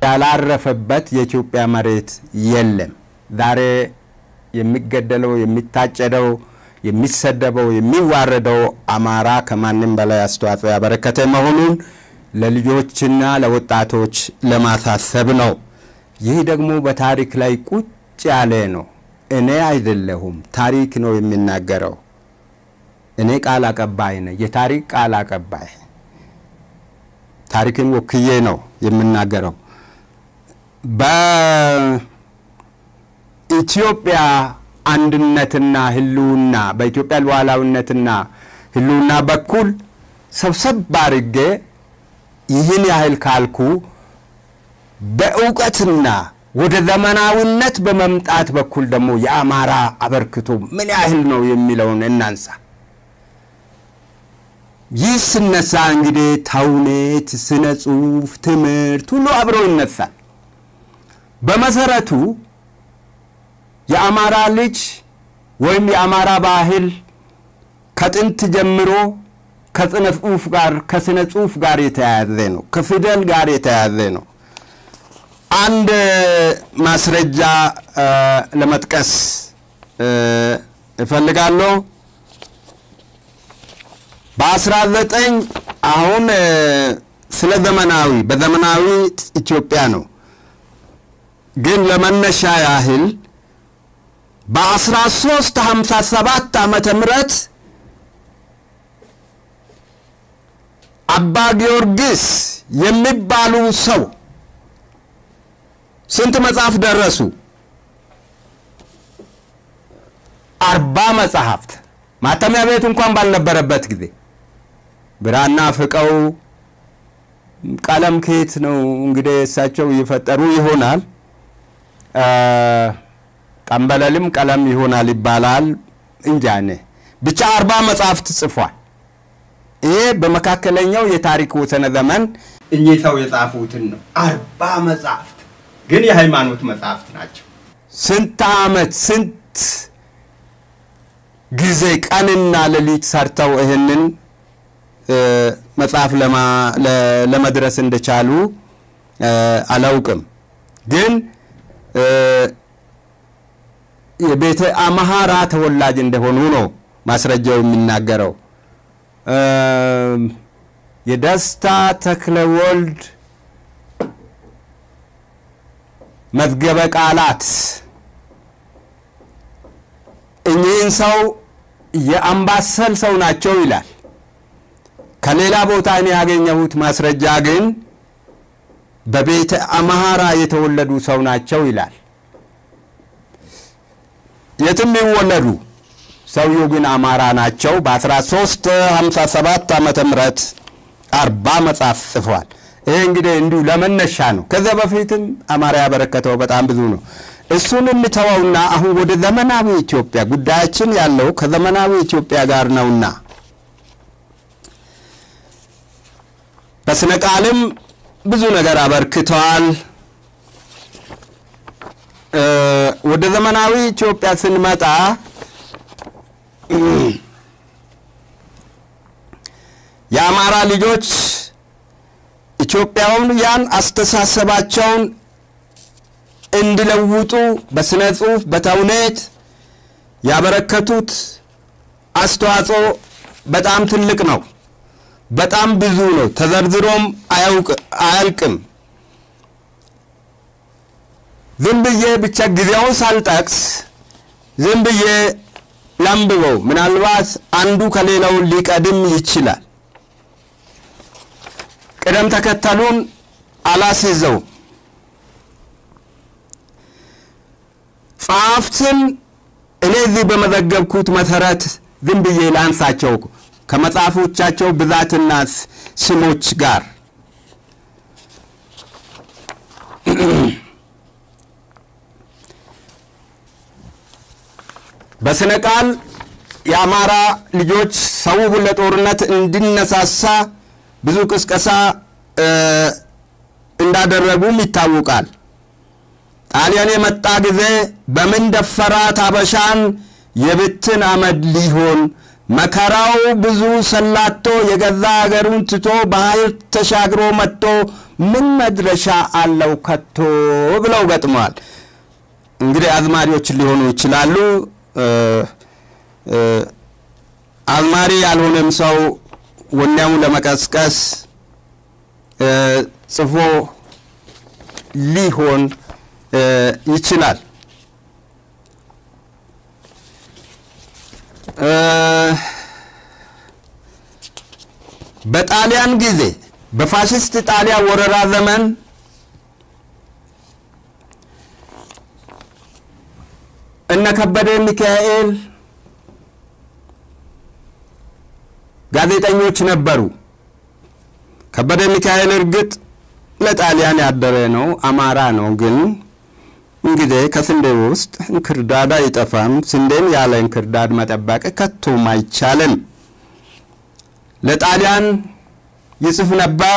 ያላረፈበት የኢትዮጵያ መሬት የለም። ዛሬ የሚገደለው፣ የሚታጨደው፣ የሚሰደበው፣ የሚዋረደው አማራ ከማንም በላይ አስተዋጽኦ ያበረከተ መሆኑን ለልጆችና ለወጣቶች ለማሳሰብ ነው። ይህ ደግሞ በታሪክ ላይ ቁጭ ያለ ነው። እኔ አይደለሁም፣ ታሪክ ነው የሚናገረው። እኔ ቃል አቀባይ ነኝ፣ የታሪክ ቃል አቀባይ ታሪክን ወክዬ ነው የምናገረው። በኢትዮጵያ አንድነትና ህልውና በኢትዮጵያ ሉዓላዊነትና ህልውና በኩል ሰብሰብ አድርጌ ይህን ያህል ካልኩ በእውቀትና ወደ ዘመናዊነት በመምጣት በኩል ደግሞ የአማራ አበርክቶ ምን ያህል ነው የሚለውን እናንሳ። ይህ ስነሳ እንግዲህ ተውኔት፣ ስነ ጽሁፍ፣ ትምህርት ሁሉ አብሮ ይነሳል። በመሰረቱ የአማራ ልጅ ወይም የአማራ ባህል ከጥንት ጀምሮ ከስነ ጽሁፍ ጋር ከስነ ጽሁፍ ጋር የተያያዘ ነው። ከፊደል ጋር የተያያዘ ነው። አንድ ማስረጃ ለመጥቀስ እፈልጋለሁ። በ19 አሁን ስለ ዘመናዊ በዘመናዊ ኢትዮጵያ ነው፣ ግን ለመነሻ ያህል በ1357 ዓመተ ምህረት አባ ጊዮርጊስ የሚባሉ ሰው ስንት መጽሐፍ ደረሱ? አርባ መጽሐፍት ማተሚያ ቤት እንኳን ባልነበረበት ጊዜ ብራና ፍቀው ቀለም ከየት ነው እንግዲህ እሳቸው እየፈጠሩ ይሆናል። ጠንበለልም ቀለም ይሆናል ይባላል እንጃ እኔ ብቻ አርባ መጽሐፍት ጽፏል። ይሄ በመካከለኛው የታሪክ ወሰነ ዘመን እኚህ ሰው የጻፉትን ነው። አርባ መጽሐፍት ግን የሃይማኖት መጽሐፍት ናቸው። ስንት ዓመት ስንት ጊዜ ቀንና ሌሊት ሰርተው ይህንን መጽሐፍ ለመድረስ እንደቻሉ አላውቅም። ግን የቤተ አምሐራ ተወላጅ እንደሆኑ ነው ማስረጃው የሚናገረው። የደስታ ተክለ ወልድ መዝገበ ቃላት እኚህን ሰው የአምባሰል ሰው ናቸው ይላል። ከሌላ ቦታ እኔ ያገኘሁት ማስረጃ ግን በቤተ አምሐራ የተወለዱ ሰው ናቸው ይላል። የትም ይወለዱ ሰውየው ግን አማራ ናቸው። በ1357 ዓመተ ምህረት አርባ መጽሐፍ ጽፏል። ይሄ እንግዲህ እንዲሁ ለመነሻ ነው። ከዚያ በፊትም አማራ ያበረከተው በጣም ብዙ ነው። እሱን እንተወውና አሁን ወደ ዘመናዊ ኢትዮጵያ ጉዳያችን ያለው ከዘመናዊ ኢትዮጵያ ጋር ነውና በስነ ቃልም ብዙ ነገር አበርክተዋል። ወደ ዘመናዊ ኢትዮጵያ ስንመጣ የአማራ ልጆች ኢትዮጵያውያን አስተሳሰባቸውን እንዲለውጡ በስነ ጽሁፍ፣ በተውኔት ያበረከቱት አስተዋጽኦ በጣም ትልቅ ነው። በጣም ብዙ ነው። ተዘርዝሮም አያልቅም። ዝም ብዬ ብቻ ጊዜውን ሳልጠቅስ ዝም ብዬ ላንብበው። ምናልባት አንዱ ከሌላው ሊቀድም ይችላል። ቅደም ተከተሉን አላስይዘው። ጸሐፍትን እኔ እዚህ በመዘገብኩት መሰረት ዝም ብዬ ላንሳቸው ከመጽሐፎቻቸው ብዛትና ስሞች ጋር በስነ ቃል የአማራ ልጆች ሰው ለጦርነት እንዲነሳሳ ብዙ ቅስቀሳ እንዳደረጉም ይታወቃል። ጣሊያን የመጣ ጊዜ በምን ደፈራት አበሻን የብትን አመድ ሊሆን መከራው ብዙ ሰላቶ የገዛ አገሩን ትቶ ባህር ተሻግሮ መጥቶ ምን መድረሻ አለው ከቶ ብለው ገጥመዋል። እንግዲህ አዝማሪዎች ሊሆኑ ይችላሉ። አዝማሪ ያልሆነም ሰው ወኔውን ለመቀስቀስ ጽፎ ሊሆን ይችላል። በጣሊያን ጊዜ በፋሽስት ጣሊያን ወረራ ዘመን እነ ከበደ ሚካኤል ጋዜጠኞች ነበሩ። ከበደ ሚካኤል እርግጥ ለጣሊያን ያደረ ነው፣ አማራ ነው። ግን እንግዲህ ከስንዴ ውስጥ እንክርዳድ አይጠፋም። ስንዴን ያለ እንክርዳድ መጠበቅ ከቶም አይቻልም። ለጣሊያን ይጽፍ ነበር።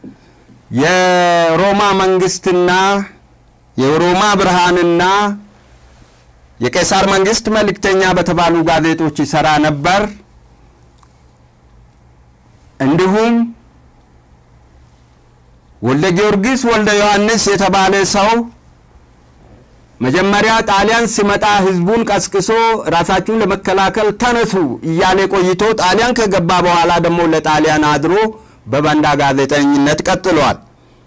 የሮማ መንግስትና የሮማ ብርሃንና የቄሳር መንግስት መልእክተኛ በተባሉ ጋዜጦች ይሰራ ነበር። እንዲሁም ወልደ ጊዮርጊስ ወልደ ዮሐንስ የተባለ ሰው መጀመሪያ ጣሊያን ሲመጣ ህዝቡን ቀስቅሶ ራሳችሁን ለመከላከል ተነሱ እያለ ቆይቶ ጣሊያን ከገባ በኋላ ደግሞ ለጣሊያን አድሮ በባንዳ ጋዜጠኝነት ቀጥሏል።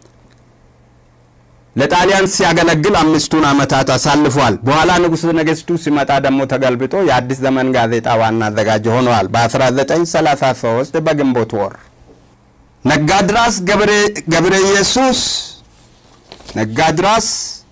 ለጣሊያን ሲያገለግል አምስቱን ዓመታት አሳልፏል። በኋላ ንጉሠ ነገሥቱ ሲመጣ ደግሞ ተገልብጦ የአዲስ ዘመን ጋዜጣ ዋና አዘጋጅ ሆነዋል። በ1933 በግንቦት ወር ነጋድራስ ገብረ ኢየሱስ ነጋድራስ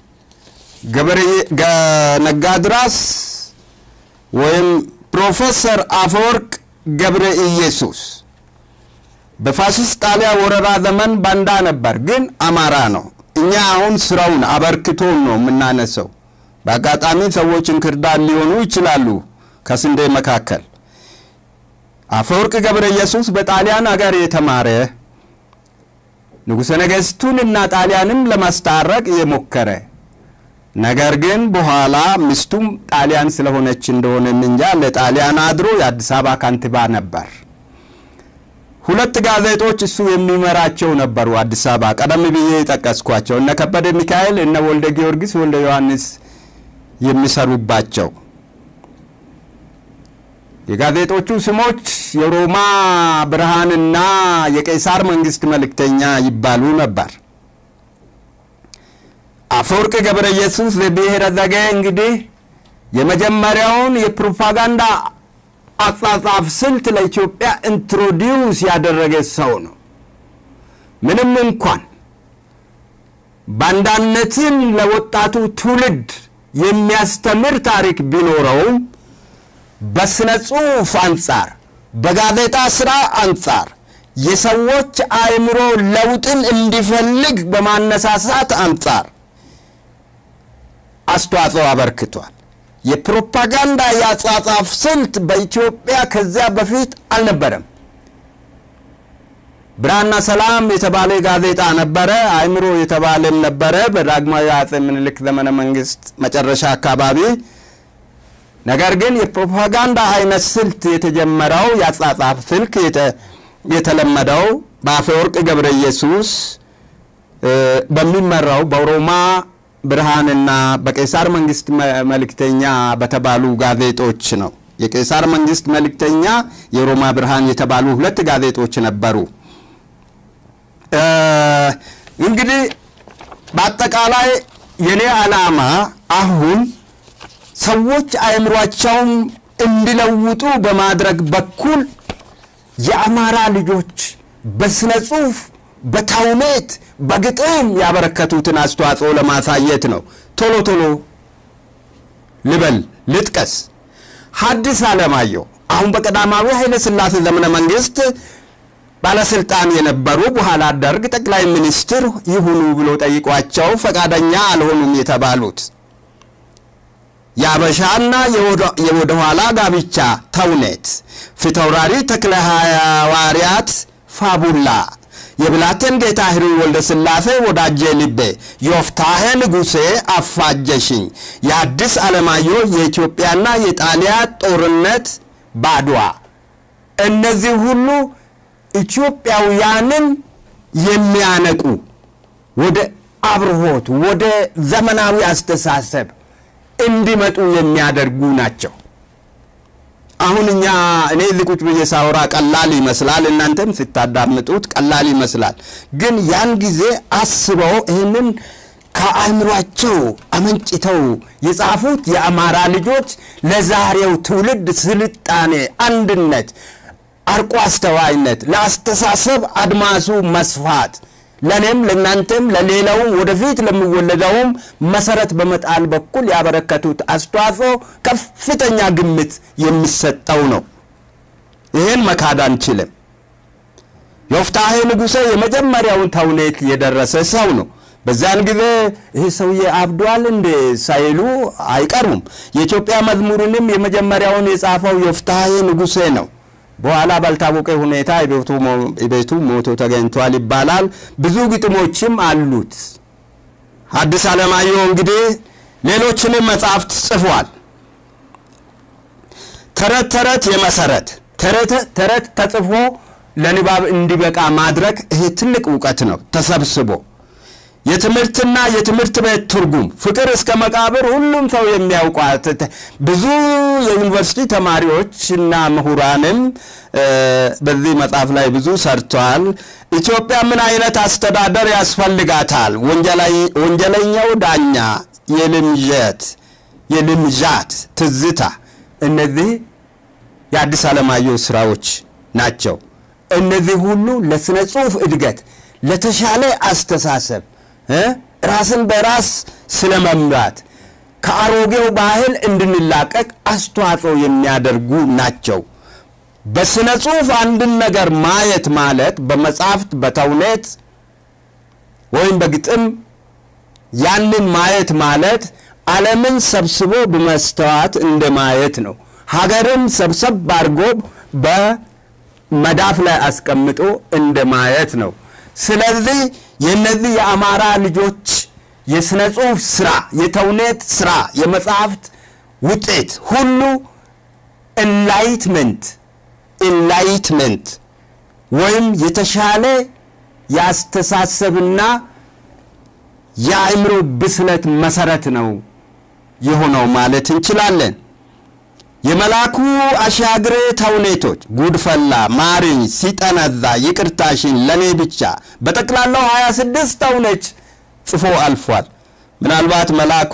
ነጋድራስ ወይም ፕሮፌሰር አፈወርቅ ገብረ ኢየሱስ በፋሽስት ጣሊያን ወረራ ዘመን ባንዳ ነበር፣ ግን አማራ ነው። እኛ አሁን ስራውን አበርክቶን ነው የምናነሰው። በአጋጣሚ ሰዎች እንክርዳድ ሊሆኑ ይችላሉ ከስንዴ መካከል። አፈወርቅ ገብረ ኢየሱስ በጣሊያን አገር የተማረ ንጉሠ ነገሥቱን እና ጣሊያንም ለማስታረቅ የሞከረ ነገር ግን በኋላ ሚስቱም ጣሊያን ስለሆነች እንደሆነ እንጃ ለጣሊያን አድሮ የአዲስ አበባ ከንቲባ ነበር። ሁለት ጋዜጦች እሱ የሚመራቸው ነበሩ አዲስ አበባ። ቀደም ብዬ የጠቀስኳቸው እነ ከበደ ሚካኤል እነ ወልደ ጊዮርጊስ ወልደ ዮሐንስ የሚሰሩባቸው የጋዜጦቹ ስሞች የሮማ ብርሃንና የቄሳር መንግስት መልእክተኛ ይባሉ ነበር። አፈወርቅ ገብረ ኢየሱስ ለብሔረ ዘጌ እንግዲህ የመጀመሪያውን የፕሮፓጋንዳ አጻጻፍ ስልት ለኢትዮጵያ ኢንትሮዲውስ ያደረገ ሰው ነው። ምንም እንኳን ባንዳነትን ለወጣቱ ትውልድ የሚያስተምር ታሪክ ቢኖረውም በስነ ጽሑፍ አንጻር፣ በጋዜጣ ስራ አንጻር የሰዎች አእምሮ ለውጥን እንዲፈልግ በማነሳሳት አንጻር አስተዋጽኦ አበርክቷል። የፕሮፓጋንዳ የአጻጻፍ ስልት በኢትዮጵያ ከዚያ በፊት አልነበረም። ብርሃንና ሰላም የተባለ ጋዜጣ ነበረ። አእምሮ የተባለም ነበረ በዳግማዊ አጼ ምኒልክ ዘመነ መንግስት መጨረሻ አካባቢ። ነገር ግን የፕሮፓጋንዳ አይነት ስልት የተጀመረው የአጻጻፍ ስልክ የተለመደው በአፈወርቅ ገብረ ኢየሱስ በሚመራው በሮማ ብርሃንና በቄሳር መንግስት መልእክተኛ በተባሉ ጋዜጦች ነው። የቄሳር መንግስት መልእክተኛ፣ የሮማ ብርሃን የተባሉ ሁለት ጋዜጦች ነበሩ። እንግዲህ በአጠቃላይ የኔ ዓላማ አሁን ሰዎች አእምሯቸውን እንዲለውጡ በማድረግ በኩል የአማራ ልጆች በስነ ጽሁፍ በተውኔት በግጥም ያበረከቱትን አስተዋጽኦ ለማሳየት ነው። ቶሎ ቶሎ ልበል ልጥቀስ። ሐዲስ ዓለማየሁ አሁን በቀዳማዊ ኃይለ ሥላሴ ዘመነ መንግስት ባለስልጣን የነበሩ በኋላ ደርግ ጠቅላይ ሚኒስትር ይሁኑ ብሎ ጠይቋቸው ፈቃደኛ አልሆኑም የተባሉት የአበሻና የወደኋላ ጋብቻ ተውኔት ፊታውራሪ ተክለ ሐዋርያት ፋቡላ የብላቴን ጌታ ህሩይ ወልደ ሥላሴ ወዳጄ ልቤ ዮፍታሔ ንጉሴ አፋጀሽኝ የአዲስ ዓለማየሁ የኢትዮጵያና የጣሊያ ጦርነት ባድዋ እነዚህ ሁሉ ኢትዮጵያውያንን የሚያነቁ ወደ አብርሆት፣ ወደ ዘመናዊ አስተሳሰብ እንዲመጡ የሚያደርጉ ናቸው። አሁን እኛ እኔ እዚህ ቁጭ ብዬ ሳወራ ቀላል ይመስላል፣ እናንተም ስታዳምጡት ቀላል ይመስላል። ግን ያን ጊዜ አስበው ይህንን ከአእምሯቸው አመንጭተው የጻፉት የአማራ ልጆች ለዛሬው ትውልድ ስልጣኔ፣ አንድነት፣ አርቆ አስተዋይነት፣ ለአስተሳሰብ አድማሱ መስፋት ለእኔም ለእናንተም ለሌላውም ወደፊት ለሚወለደውም መሰረት በመጣል በኩል ያበረከቱት አስተዋጽኦ ከፍተኛ ግምት የሚሰጠው ነው። ይህን መካድ አንችልም። ዮፍታሔ ንጉሴ የመጀመሪያውን ተውኔት የደረሰ ሰው ነው። በዚያን ጊዜ ይህ ሰውዬ አብዷል እንደ ሳይሉ አይቀሩም። የኢትዮጵያ መዝሙርንም የመጀመሪያውን የጻፈው ዮፍታሔ ንጉሴ ነው። በኋላ ባልታወቀ ሁኔታ ቤቱ ሞቶ ተገኝቷል ይባላል። ብዙ ግጥሞችም አሉት። ሐዲስ ዓለማየሁ እንግዲህ ሌሎችንም መጽሐፍት ጽፏል። ተረት ተረት የመሰረት ተረት ተጽፎ ለንባብ እንዲበቃ ማድረግ ይሄ ትልቅ እውቀት ነው። ተሰብስቦ የትምህርትና የትምህርት ቤት ትርጉም ፍቅር እስከ መቃብር ሁሉም ሰው የሚያውቋት ብዙ የዩኒቨርሲቲ ተማሪዎችና ምሁራንም በዚህ መጽሐፍ ላይ ብዙ ሰርተዋል። ኢትዮጵያ ምን አይነት አስተዳደር ያስፈልጋታል? ወንጀለኛው ዳኛ፣ የልምዠት የልምዣት ትዝታ፣ እነዚህ የአዲስ ዓለማየሁ ስራዎች ናቸው። እነዚህ ሁሉ ለስነ ጽሁፍ እድገት፣ ለተሻለ አስተሳሰብ ራስን በራስ ስለ መምራት ከአሮጌው ባህል እንድንላቀቅ አስተዋጽኦ የሚያደርጉ ናቸው። በስነ ጽሁፍ አንድን ነገር ማየት ማለት በመጽሐፍት በተውኔት ወይም በግጥም ያንን ማየት ማለት ዓለምን ሰብስቦ በመስተዋት እንደ ማየት ነው። ሀገርን ሰብሰብ አድርጎ በመዳፍ ላይ አስቀምጦ እንደ ማየት ነው። ስለዚህ የእነዚህ የአማራ ልጆች የሥነ ጽሑፍ ስራ፣ የተውኔት ስራ፣ የመጽሐፍት ውጤት ሁሉ ኢንላይትመንት ኢንላይትመንት ወይም የተሻለ የአስተሳሰብና የአእምሮ ብስለት መሰረት ነው የሆነው ማለት እንችላለን። የመልአኩ አሻግሬ ተውኔቶች ጉድፈላ፣ ማሪኝ፣ ሲጠነዛ፣ ይቅርታሽን፣ ለኔ ብቻ በጠቅላላው 26 ተውኔት ጽፎ አልፏል። ምናልባት መልአኩ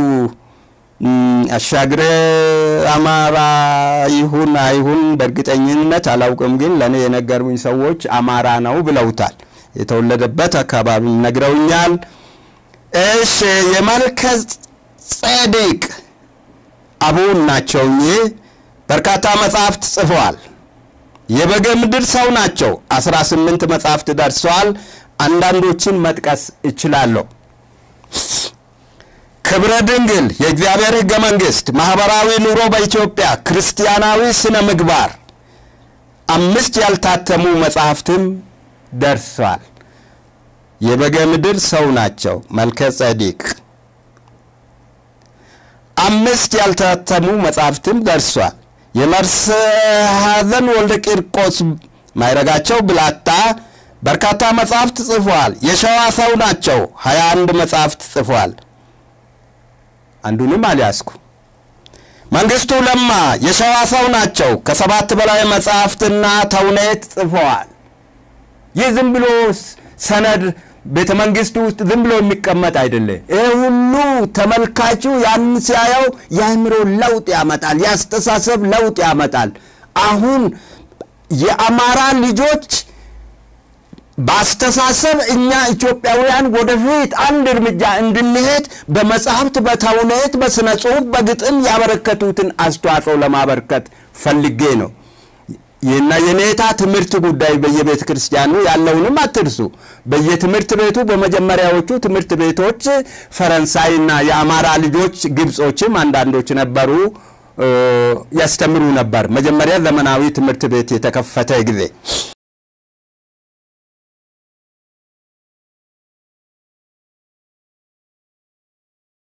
አሻግሬ አማራ ይሁን አይሁን በእርግጠኝነት አላውቅም፣ ግን ለእኔ የነገሩኝ ሰዎች አማራ ነው ብለውታል። የተወለደበት አካባቢ ነግረውኛል። እሺ የመልከ ጼዴቅ አቡን ናቸው። ይህ በርካታ መጽሐፍት ጽፈዋል። የበጌ ምድር ሰው ናቸው። 18 መጽሐፍት ደርሰዋል። አንዳንዶችን መጥቀስ እችላለሁ። ክብረ ድንግል፣ የእግዚአብሔር ሕገ መንግሥት፣ ማኅበራዊ ኑሮ በኢትዮጵያ፣ ክርስቲያናዊ ስነ ምግባር፣ አምስት ያልታተሙ መጽሐፍትም ደርሰዋል። የበጌ ምድር ሰው ናቸው። መልከ ጼዴቅ አምስት ያልታተሙ መጽሐፍትም ደርሷል። የመርስሐዘን ወልደ ቂርቆስ ማይረጋቸው ብላታ በርካታ መጽሐፍት ጽፏል። የሸዋ ሰው ናቸው። ሀያ አንድ መጽሐፍት ጽፏል። አንዱንም አልያዝኩ። መንግስቱ ለማ የሸዋ ሰው ናቸው። ከሰባት በላይ መጽሐፍትና ተውኔት ጽፈዋል። ይህ ዝም ብሎ ሰነድ ቤተ መንግስቱ ውስጥ ዝም ብሎ የሚቀመጥ አይደለም። ይህ ሁሉ ተመልካቹ ያን ሲያየው የአእምሮ ለውጥ ያመጣል፣ የአስተሳሰብ ለውጥ ያመጣል። አሁን የአማራ ልጆች በአስተሳሰብ እኛ ኢትዮጵያውያን ወደፊት አንድ እርምጃ እንድንሄድ በመጽሐፍት፣ በተውኔት፣ በስነ ጽሁፍ፣ በግጥም ያበረከቱትን አስተዋጽኦ ለማበርከት ፈልጌ ነው። ይህና የኔታ ትምህርት ጉዳይ በየቤተ ክርስቲያኑ ያለውንም አትርሱ። በየትምህርት ቤቱ በመጀመሪያዎቹ ትምህርት ቤቶች ፈረንሳይና የአማራ ልጆች ግብጾችም አንዳንዶች ነበሩ ያስተምሩ ነበር። መጀመሪያ ዘመናዊ ትምህርት ቤት የተከፈተ ጊዜ